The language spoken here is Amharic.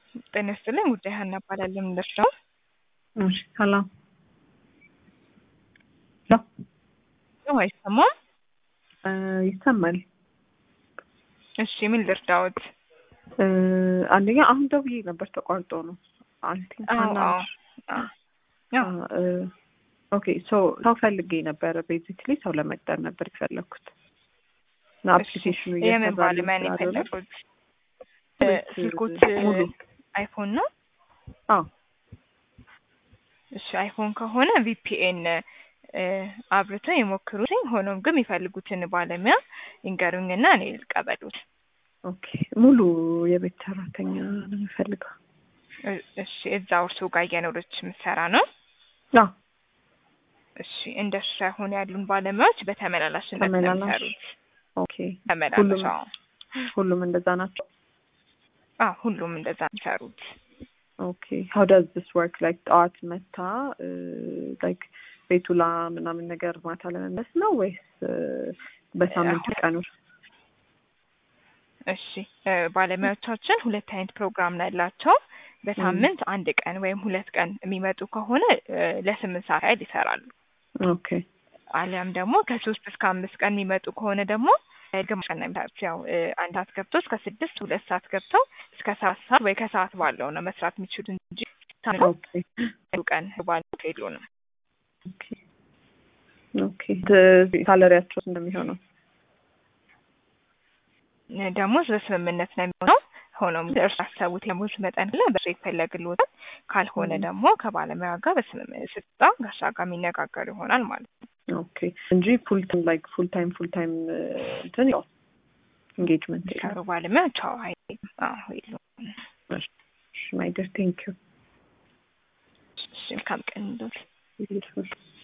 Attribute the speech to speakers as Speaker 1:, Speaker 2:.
Speaker 1: ጤና ይስጥልኝ። ጉዳይ ሀና እባላለሁ። ምንደርስ ነው?
Speaker 2: እሺ ሰላም
Speaker 1: ነው አይሰማም?
Speaker 2: እ ይሰማል።
Speaker 1: እሺ ምን ልርዳዎት?
Speaker 2: እ አንደኛ አሁን ደውዬ ነበር ተቋርጦ ነው። አይ ቲንክ
Speaker 1: አዎ
Speaker 2: ሀና
Speaker 1: አዎ
Speaker 2: ነች።
Speaker 1: አዎ ያው
Speaker 2: እ ኦኬ ሶ ሰው ፈልጌ ነበረ። ቤዚክሊ ሰው ለመቅጠር ነበር የፈለግኩት እና አፕሊኬሽኑ
Speaker 1: የምን
Speaker 2: እየሰራልኝ
Speaker 1: ባለሙያ ነው
Speaker 2: ስላልሆነ
Speaker 1: የፈለጉት? እ
Speaker 2: ወይስ
Speaker 1: ስልኮት
Speaker 2: ሙሉ?
Speaker 1: አይፎን ነው?
Speaker 2: አዎ
Speaker 1: እሺ አይፎን ከሆነ ቪፒኤን አብርተው የሞክሩትኝ። ሆኖም ግን የሚፈልጉትን ባለሙያ ይንገሩኝና እኔ ልቀበሉት።
Speaker 2: ኦኬ ሙሉ የቤት ሰራተኛ ነው የምፈልገው።
Speaker 1: እ- እሺ እዛው እርሱ ጋር እየኖረች የምትሰራ ነው?
Speaker 2: አዎ
Speaker 1: እሺ እንደሱ ሳይሆን ያሉን ባለሙያዎች በተመላላሽነት ነው
Speaker 2: ተመላላሽ
Speaker 1: የሚሰሩት።
Speaker 2: ኦኬ
Speaker 1: ተመላላሽ
Speaker 2: ሁሉም
Speaker 1: አዎ
Speaker 2: ሁሉም እንደዛ ናቸው።
Speaker 1: አዎ ሁሉም እንደዛ ነው የሚሰሩት።
Speaker 2: ኦኬ ሀው ዳዝ ዲስ ወርክ ላይክ ጠዋት መታ ላይክ ቤቱ ላ ምናምን ነገር ማታ ለመመለስ ነው ወይስ እ በሳምንት
Speaker 1: አሁን-
Speaker 2: ቀኖች?
Speaker 1: እሺ እ ባለሙያዎቻችን ሁለት አይነት ፕሮግራም ነው ያላቸው። በሳምንት አንድ ቀን ወይም ሁለት ቀን የሚመጡ ከሆነ እ ለስምንት ሰዓት ያህል ይሰራሉ።
Speaker 2: ኦኬ
Speaker 1: አሊያም ደግሞ ከሶስት እስከ አምስት ቀን የሚመጡ ከሆነ ደግሞ እ ግማሽ ቀን ነው የሚሰሩት። ያው እ አንድ ሰዓት ገብተው እስከ ስድስት ሁለት ሰዓት ገብተው እስከ ሰባት ሰዓት ወይ ከሰዓት ባለው ነው መስራት የሚችሉት እንጂ ሳምንት
Speaker 2: ኦኬ
Speaker 1: ሙሉ ቀን ባሉት የሉንም።
Speaker 2: ኦኬ ኦኬ ት- ሳለሪያቸው እንደሚሆነው
Speaker 1: እ ደሞዝ በስምምነት ነው የሚሆነው። ሆኖም ግን እርሱ ያሰቡት የደሞዝ መጠን አለ በሱ ይፈለግልዎታል። ካልሆነ
Speaker 2: ም።
Speaker 1: ደግሞ ከባለሙያ ጋር በስምምነት ስትጣ ጋሻ ጋር የሚነጋገር ይሆናል ማለት ነው።
Speaker 2: ኦኬ እንጂ ፉል ታይም ላይክ ፉል ታይም ፉል ታይም እንትን ያው ኢንጌጅመንት
Speaker 1: የሚሰሩ ባለሙያዎች አዎ አይልም። አዎ የሉም።
Speaker 2: ማይ ዲር ቴንክ
Speaker 1: እሺ መልካም ቀን ይሁንልዎት።
Speaker 2: ዩ